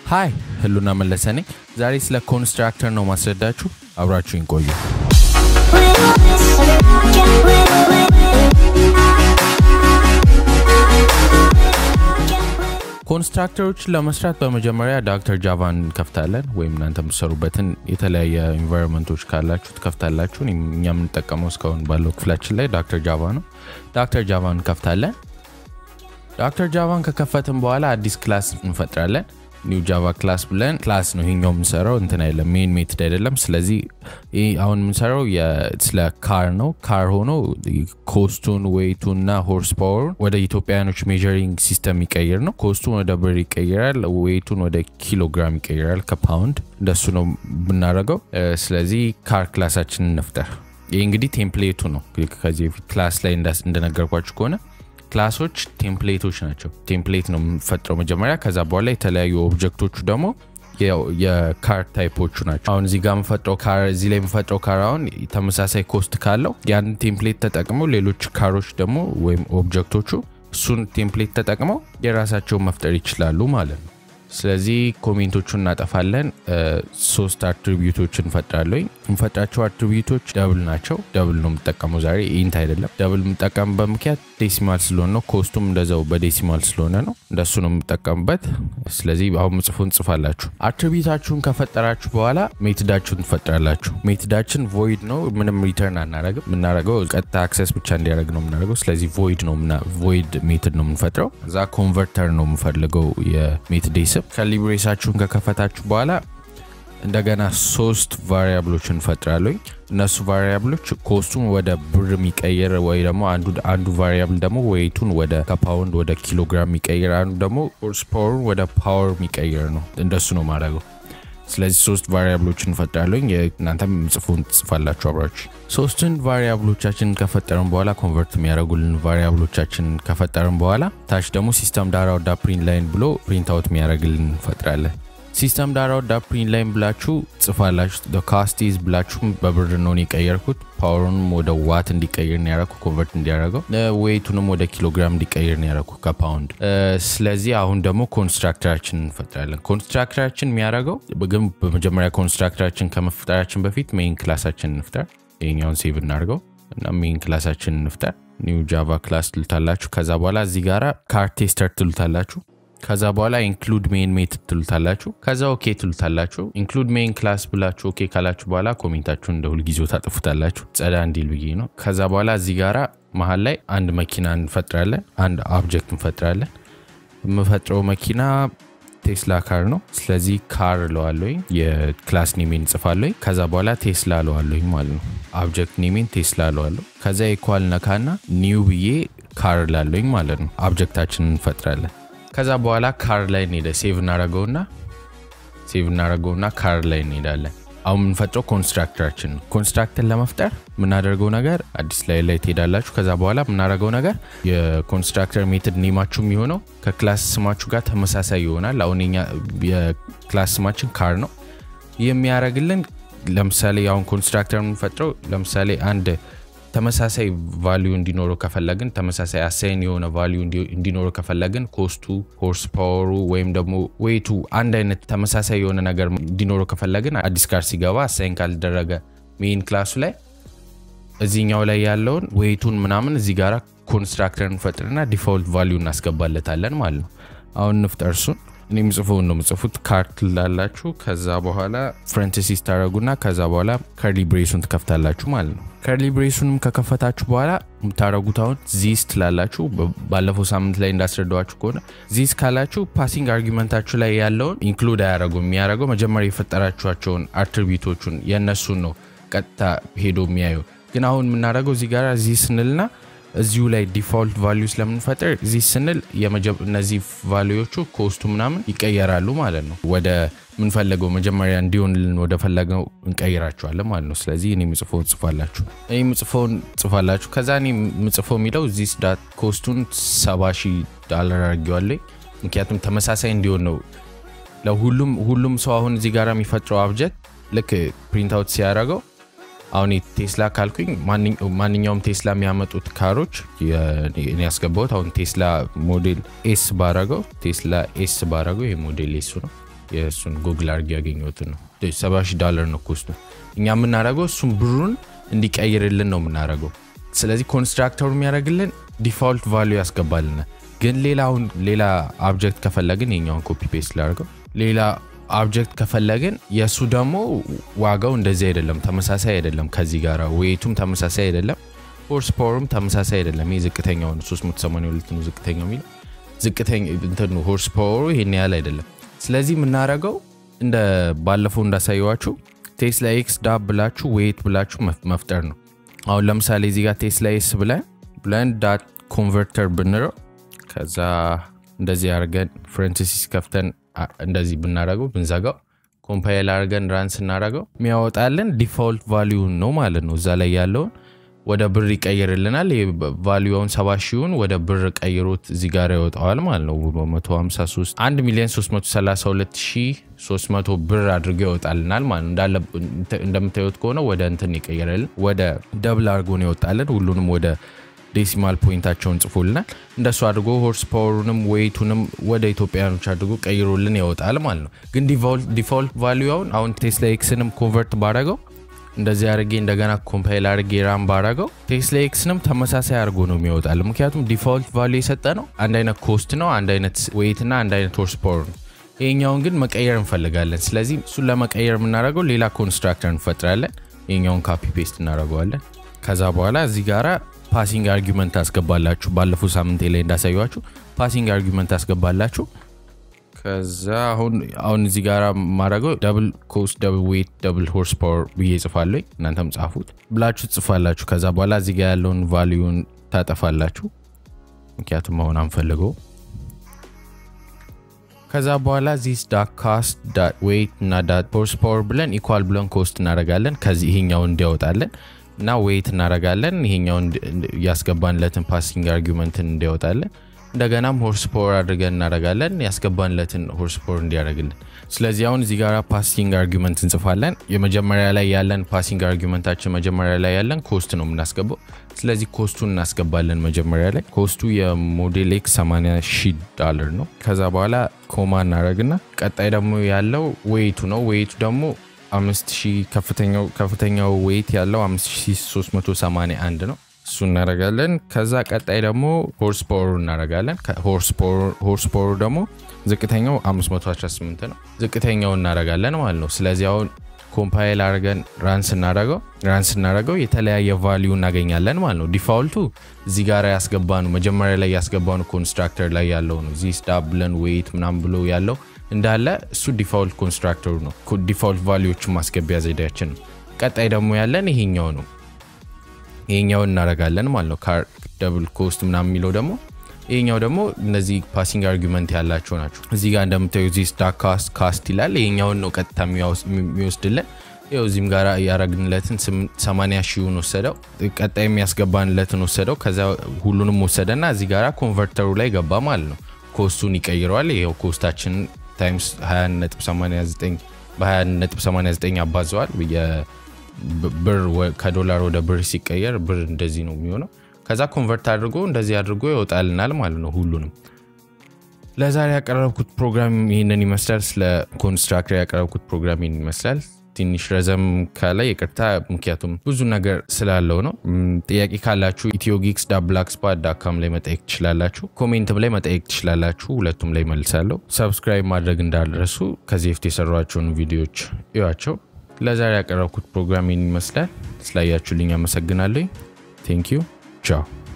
ሀይ ህሉና መለሰ ነኝ። ዛሬ ስለ ኮንስትራክተር ነው ማስረዳችሁ። አብራችሁኝ ቆዩ። ኮንስትራክተሮችን ለመስራት በመጀመሪያ ዳክተር ጃቫን እንከፍታለን። ወይም እናንተ የምትሰሩበትን የተለያየ ኢንቫይሮንመንቶች ካላችሁ ትከፍታላችሁ። እኛ የምንጠቀመው እስካሁን ባለው ክፍላችን ላይ ዳክተር ጃቫ ነው። ዳክተር ጃቫን እንከፍታለን። ዳክተር ጃቫን ከከፈትን በኋላ አዲስ ክላስ እንፈጥራለን። ኒው ጃቫ ክላስ ብለን ክላስ ነው ይሄኛው የምንሰራው እንትን አይደለም፣ ሜን ሜትድ አይደለም። ስለዚህ አሁን የምንሰራው ስለ ካር ነው። ካር ሆኖ ኮስቱን፣ ዌይቱን እና ሆርስ ፓወሩን ወደ ኢትዮጵያውያኖች ሜዠሪንግ ሲስተም ይቀይር ነው። ኮስቱን ወደ ብር ይቀይራል፣ ዌይቱን ወደ ኪሎግራም ይቀይራል ከፓውንድ። እንደሱ ነው ብናደርገው። ስለዚህ ካር ክላሳችንን እንፍጠር። ይህ እንግዲህ ቴምፕሌቱ ነው። ከዚህ በፊት ክላስ ላይ እንደነገርኳችሁ ከሆነ ክላሶች ቴምፕሌቶች ናቸው። ቴምፕሌት ነው የምንፈጥረው መጀመሪያ። ከዛ በኋላ የተለያዩ ኦብጀክቶቹ ደግሞ የካር ታይፖቹ ናቸው። አሁን እዚህ ጋር የምፈጥረው ካር እዚህ ላይ የምፈጥረው ካር አሁን ተመሳሳይ ኮስት ካለው ያን ቴምፕሌት ተጠቅመው ሌሎች ካሮች ደግሞ ወይም ኦብጀክቶቹ እሱን ቴምፕሌት ተጠቅመው የራሳቸውን መፍጠር ይችላሉ ማለት ነው። ስለዚህ ኮሜንቶቹን እናጠፋለን። ሶስት አትሪቢዩቶች እንፈጥራለኝ። የምፈጥራቸው አትሪቢዩቶች ደብል ናቸው። ደብል ነው የምጠቀመው ዛሬ ኢንት አይደለም። ደብል የምጠቀምበት ምክንያት ዴሲማል ስለሆነ ነው። ኮስቱም እንደዛው በዴሲማል ስለሆነ ነው። እንደሱ ነው የምጠቀምበት። ስለዚህ አሁን ምጽፉ እንጽፋላችሁ። አትሪቢዩታችሁን ከፈጠራችሁ በኋላ ሜትዳችሁን ትፈጥራላችሁ። ሜትዳችን ቮይድ ነው። ምንም ሪተርን አናረግም። የምናደርገው ቀጥታ አክሰስ ብቻ እንዲያደርግ ነው የምናደርገው። ስለዚህ ቮይድ ነው ቮይድ ሜትድ ነው የምንፈጥረው። እዛ ኮንቨርተር ነው የምፈልገው የሜትድ ስም ከሊብሬሳችሁን ከከፈታችሁ በኋላ እንደገና ሶስት ቫሪያብሎች እንፈጥራለኝ። እነሱ ቫሪያብሎች ኮስቱን ወደ ብር የሚቀይር ወይ ደግሞ አንዱ ቫሪያብል ደግሞ ዌይቱን ወደ ከፓውንድ ወደ ኪሎግራም የሚቀይር አንዱ ደግሞ ሆርስ ፓወሩን ወደ ፓወር የሚቀይር ነው። እንደሱ ነው ማድረገው። ስለዚህ ሶስት ቫሪያብሎች እንፈጥራለኝ። እናንተም ጽፉን ትጽፋላችሁ አብራችሁ። ሶስቱን ቫሪያብሎቻችን ከፈጠርን በኋላ ኮንቨርት የሚያደርጉልን ቫሪያብሎቻችን ከፈጠርን በኋላ ታች ደግሞ ሲስተም ዳራ ወዳ ፕሪንት ላይን ብሎ ፕሪንት አውት የሚያደርግልን እንፈጥራለን። ሲስተም ዳራ ወዳ ፕሪንት ላይን ብላችሁ ጽፋላችሁ። ካስቲዝ ብላችሁ በብር ነው የቀየርኩት። ፓወሩንም ወደ ዋት እንዲቀይር ነው ያደረኩ፣ ኮንቨርት እንዲያደረገው። ዌይቱንም ወደ ኪሎግራም እንዲቀይር ነው ያደረኩ ከፓውንድ። ስለዚህ አሁን ደግሞ ኮንስትራክተራችን እንፈጥራለን። ኮንስትራክተራችን የሚያደርገው ግን በመጀመሪያ ኮንስትራክተራችን ከመፍጠራችን በፊት ሜይን ክላሳችን እንፍጠር። ይሄኛውን ሴቭ እናድርገው እና ሜይን ክላሳችን እንፍጠር። ኒው ጃቫ ክላስ ትሉታላችሁ። ከዛ በኋላ እዚህ ጋራ ካር ቴስተር ትሉታላችሁ። ከዛ በኋላ ኢንክሉድ ሜን ሜትድ ትሉታላችሁ። ከዛ ኦኬ ትሉታላችሁ። ኢንክሉድ ሜን ክላስ ብላችሁ ኦኬ ካላችሁ በኋላ ኮሜንታችሁን እንደ ሁልጊዜው ታጥፉታላችሁ፣ ጸዳ እንዲል ብዬ ነው። ከዛ በኋላ እዚህ ጋራ መሀል ላይ አንድ መኪና እንፈጥራለን፣ አንድ ኦብጀክት እንፈጥራለን። የምፈጥረው መኪና ቴስላ ካር ነው። ስለዚህ ካር እለዋለሁኝ፣ የክላስ ኔሜን እጽፋለሁኝ። ከዛ በኋላ ቴስላ እለዋለሁኝ ማለት ነው። ኦብጀክት ኔሜን ቴስላ እለዋለሁ። ከዛ ኢኳል ነካና ኒው ብዬ ካር እላለሁኝ ማለት ነው። ኦብጀክታችንን እንፈጥራለን። ከዛ በኋላ ካር ላይ እንሄደ ሴቭ እናደረገውና ሴቭ እናደረገውና ካር ላይ እንሄዳለን። አሁን የምንፈጥረው ኮንስትራክተራችን ነው። ኮንስትራክተር ለመፍጠር የምናደርገው ነገር አዲስ ላይ ላይ ትሄዳላችሁ። ከዛ በኋላ የምናደርገው ነገር የኮንስትራክተር ሜትድ ኔማችሁ የሚሆነው ከክላስ ስማችሁ ጋር ተመሳሳይ ይሆናል። አሁን የክላስ ስማችን ካር ነው። የሚያደርግልን ለምሳሌ አሁን ኮንስትራክተር የምንፈጥረው ለምሳሌ አንድ ተመሳሳይ ቫሊዩ እንዲኖረው ከፈለግን ተመሳሳይ አሳይን የሆነ ቫሊዩ እንዲኖረው ከፈለግን ኮስቱ፣ ሆርስ ፓወሩ ወይም ደግሞ ዌይቱ አንድ አይነት ተመሳሳይ የሆነ ነገር እንዲኖረው ከፈለግን አዲስ ካር ሲገባ አሳይን ካልደረገ ሜይን ክላሱ ላይ እዚህኛው ላይ ያለውን ዌይቱን ምናምን እዚህ ጋራ ኮንስትራክተር እንፈጥርና ዲፋልት ቫሊዩ እናስገባለታለን ማለት ነው። አሁን እንፍጠር እሱን እኔ ምጽፈውን ነው ምጽፉት ካርት ላላችሁ ከዛ በኋላ ፍረንትሲስ ታደረጉና ከዛ በኋላ ከርሊ ብሬሱን ትከፍታላችሁ ማለት ነው። ከርሊ ብሬሱንም ከከፈታችሁ በኋላ የምታደረጉት አሁን ዚስ ትላላችሁ። ባለፈው ሳምንት ላይ እንዳስረዳዋችሁ ከሆነ ዚስ ካላችሁ ፓሲንግ አርጊመንታችሁ ላይ ያለውን ኢንክሉድ አያደረጉም። የሚያደረገው መጀመሪያ የፈጠራችኋቸውን አትሪቢዩቶቹን የእነሱን ነው ቀጥታ ሄዶ የሚያየው። ግን አሁን የምናደረገው እዚህ ጋር ዚስ ስንልና እዚሁ ላይ ዲፋልት ቫሊዩ ስለምንፈጥር እዚህ ስንል እነዚህ ቫሊዎቹ ኮስቱ ምናምን ይቀየራሉ ማለት ነው። ወደ ምንፈለገው መጀመሪያ እንዲሆንልን ወደ ፈለገው እንቀይራቸዋለን ማለት ነው። ስለዚህ እኔ ምጽፎውን ጽፋላችሁ እኔ ምጽፎውን ጽፋላችሁ። ከዛ እኔ ምጽፈው የሚለው ዚስ ዳት ኮስቱን ሰባ ሺህ ዳላር አድርጌዋለሁ። ምክንያቱም ተመሳሳይ እንዲሆን ነው ለሁሉም ሁሉም ሰው አሁን እዚህ ጋር የሚፈጥረው አብጀክት ልክ ፕሪንት አውት ሲያደርገው አሁን ቴስላ ካልኩኝ ማንኛውም ቴስላ የሚያመጡት ካሮች እኔ ያስገባሁት አሁን ቴስላ ሞዴል ኤስ ባረገው ቴስላ ኤስ ባረገው ይሄ ሞዴል ኤሱ ነው። የእሱን ጉግል አድርጌ ያገኘሁትን ነው። ሰባ ሺህ ዶላር ነው ኮስቱ። እኛ የምናደርገው እሱን ብሩን እንዲቀይርልን ነው የምናደርገው። ስለዚህ ኮንስትራክተሩ የሚያደርግልን ዲፋልት ቫሉ ያስገባልናል። ግን ሌላውን ሌላ አብጀክት ከፈለግን የኛውን ኮፒ ፔስት ላደርገው ሌላ አብጀክት ከፈለግን የእሱ ደግሞ ዋጋው እንደዚህ አይደለም፣ ተመሳሳይ አይደለም። ከዚህ ጋር ዌቱም ተመሳሳይ አይደለም፣ ሆርስ ፓወሩም ተመሳሳይ አይደለም። ይህ ዝቅተኛው ነው 382 ነው ዝቅተኛው የሚለው ዝቅተኛ እንትኑ ሆርስ ፓወሩ ይሄን ያህል አይደለም። ስለዚህ የምናደርገው እንደ ባለፈው እንዳሳየዋችሁ ቴስላ ኤክስ ዳብ ብላችሁ ዌት ብላችሁ መፍጠር ነው። አሁን ለምሳሌ እዚህ ጋር ቴስላ ኤስ ብለን ብለን ዳት ኮንቨርተር ብንለው ከዛ እንደዚህ አድርገን ፍረንትሲስ ከፍተን እንደዚህ ብናደረገው ብንዘጋው ኮምፓይል አድርገን ራን ስናደረገው የሚያወጣልን ዲፋልት ቫሊዩን ነው ማለት ነው። እዛ ላይ ያለውን ወደ ብር ይቀይርልናል። ቫሊዩውን ሰባ ሺውን ወደ ብር ቀይሮት እዚህ ጋር ያወጣዋል ማለት ነው። 153 1 ሚሊዮን 332300 ብር አድርጎ ያወጣልናል ማለት ነው። እንዳለ እንደምታዩት ከሆነ ወደ እንትን ይቀይርልን ወደ ደብል አድርጎ ነው ያወጣልን። ሁሉንም ወደ ዴሲማል ፖይንታቸውን ጽፎልናል። እንደሱ አድርጎ ሆርስ ፓወሩንም ዌይቱንም ወደ ኢትዮጵያኖች አድርጎ ቀይሮልን ያወጣል ማለት ነው። ግን ዲፋልት ቫሊዩውን አሁን ቴስላ ኤክስንም ኮንቨርት ባረገው እንደዚህ አድርጌ እንደገና ኮምፓይል አድርጌ ራም ባረገው ቴስላ ኤክስንም ተመሳሳይ አድርጎ ነው የሚወጣል። ምክንያቱም ዲፋልት ቫሊዩ የሰጠ ነው አንድ አይነት ኮስት ነው፣ አንድ አይነት ዌይት እና አንድ አይነት ሆርስ ፓወር ነው። ይሄኛውን ግን መቀየር እንፈልጋለን። ስለዚህ እሱን ለመቀየር የምናደርገው ሌላ ኮንስትራክተር እንፈጥራለን። ይሄኛውን ካፒ ፔስት እናደርገዋለን። ከዛ በኋላ እዚህ ጋራ ፓሲንግ አርጊመንት ታስገባላችሁ። ባለፈው ሳምንት ላይ እንዳሳያችሁ ፓሲንግ አርጊመንት ታስገባላችሁ። ከዛ አሁን አሁን እዚህ ጋር ማድረገው ደብል ኮስት ደብል ዌት ደብል ሆርስ ፓወር ብዬ ጽፋለሁ። እናንተም ጻፉት ብላችሁ ትጽፋላችሁ። ከዛ በኋላ እዚህ ጋር ያለውን ቫሊዩን ታጠፋላችሁ፣ ምክንያቱም አሁን አንፈልገው። ከዛ በኋላ ዚስ ዳት ካስት ዳት ዌይት እና ዳት ሆርስ ፓወር ብለን ኢኳል ብለን ኮስት እናደርጋለን። ከዚህ ይሄኛው እንዲያወጣለን እና ዌይት እናደርጋለን። ይሄኛው ያስገባንለትን ፓሲንግ አርጊመንትን እንዲያወጣለን። እንደገናም ሆርስ ፓወር አድርገን እናደርጋለን ያስገባንለትን ሆርስ ፓወር እንዲያደርግልን። ስለዚህ አሁን እዚህ ጋር ፓሲንግ አርጊመንት እንጽፋለን። የመጀመሪያ ላይ ያለን ፓሲንግ አርጊመንታችን መጀመሪያ ላይ ያለን ኮስት ነው የምናስገባው። ስለዚህ ኮስቱን እናስገባለን። መጀመሪያ ላይ ኮስቱ የሞዴል ኤክስ 80 ሺህ ዳለር ነው። ከዛ በኋላ ኮማ እናደርግና ቀጣይ ደግሞ ያለው ዌይቱ ነው። ዌይቱ ደግሞ 5000 ከፍተኛው ዌይት ያለው 5381 ነው። እሱ እናደርጋለን። ከዛ ቀጣይ ደግሞ ሆርስ ፓወሩ እናደርጋለን። ሆርስ ፓወሩ ደግሞ ዝቅተኛው 518 ነው። ዝቅተኛው እናደርጋለን ማለት ነው። ስለዚህ አሁን ኮምፓይል አድርገን ራን ስናደርገው ራን ስናደርገው የተለያየ ቫሊዩ እናገኛለን ማለት ነው። ዲፋልቱ እዚህ ጋር ያስገባኑ መጀመሪያ ላይ ያስገባኑ ኮንስትራክተር ላይ ያለው ነው። እዚህ ስታብ ብለን ዌይት ምናምን ብሎ ያለው እንዳለ እሱ ዲፋልት ኮንስትራክተሩ ነው። ዲፋልት ቫሊዎችን ማስገቢያ ዘዴያችን ነው። ቀጣይ ደግሞ ያለን ይሄኛው ነው። ይሄኛውን እናደርጋለን ማለት ነው። ካር ደብል ኮስት ምናምን የሚለው ደግሞ ይሄኛው ደግሞ እነዚህ ፓሲንግ አርጊመንት ያላቸው ናቸው። እዚህ ጋር እንደምታዩ እዚህ ስታክ ካስት ካስት ይላል። ይሄኛውን ነው ቀጥታ የሚወስድልን። ይኸው እዚህም ጋር ያረግንለትን 80 ሺውን ወሰደው። ቀጣይ የሚያስገባንለትን ወሰደው። ከዛ ሁሉንም ወሰደና እዚህ ጋር ኮንቨርተሩ ላይ ገባ ማለት ነው። ኮስቱን ይቀይረዋል። ይኸው ኮስታችን ታይምስ 20.89 በ20.89 አባዘዋል። ብር ከዶላር ወደ ብር ሲቀየር ብር እንደዚህ ነው የሚሆነው። ከዛ ኮንቨርት አድርጎ እንደዚህ አድርጎ ይወጣልናል ማለት ነው ሁሉንም። ለዛሬ ያቀረብኩት ፕሮግራም ይህንን ይመስላል። ስለ ኮንስትራክተር ያቀረብኩት ፕሮግራም ይህን ይመስላል። ትንሽ ረዘም ካለ ይቅርታ፣ ምክንያቱም ብዙ ነገር ስላለው ነው። ጥያቄ ካላችሁ ኢትዮ ጊክስ ዳብላክ ስፓት ዳካም ላይ መጠየቅ ትችላላችሁ። ኮሜንትም ላይ መጠየቅ ትችላላችሁ። ሁለቱም ላይ መልሳለሁ። ሰብስክራይብ ማድረግ እንዳልረሱ። ከዚህ በፊት የሰሯቸውን ቪዲዮዎች እዩዋቸው። ለዛሬ ያቀረብኩት ፕሮግራም ይህን ይመስላል። ስላያችሁልኝ አመሰግናለሁ። ቴንክ ዩ ቻው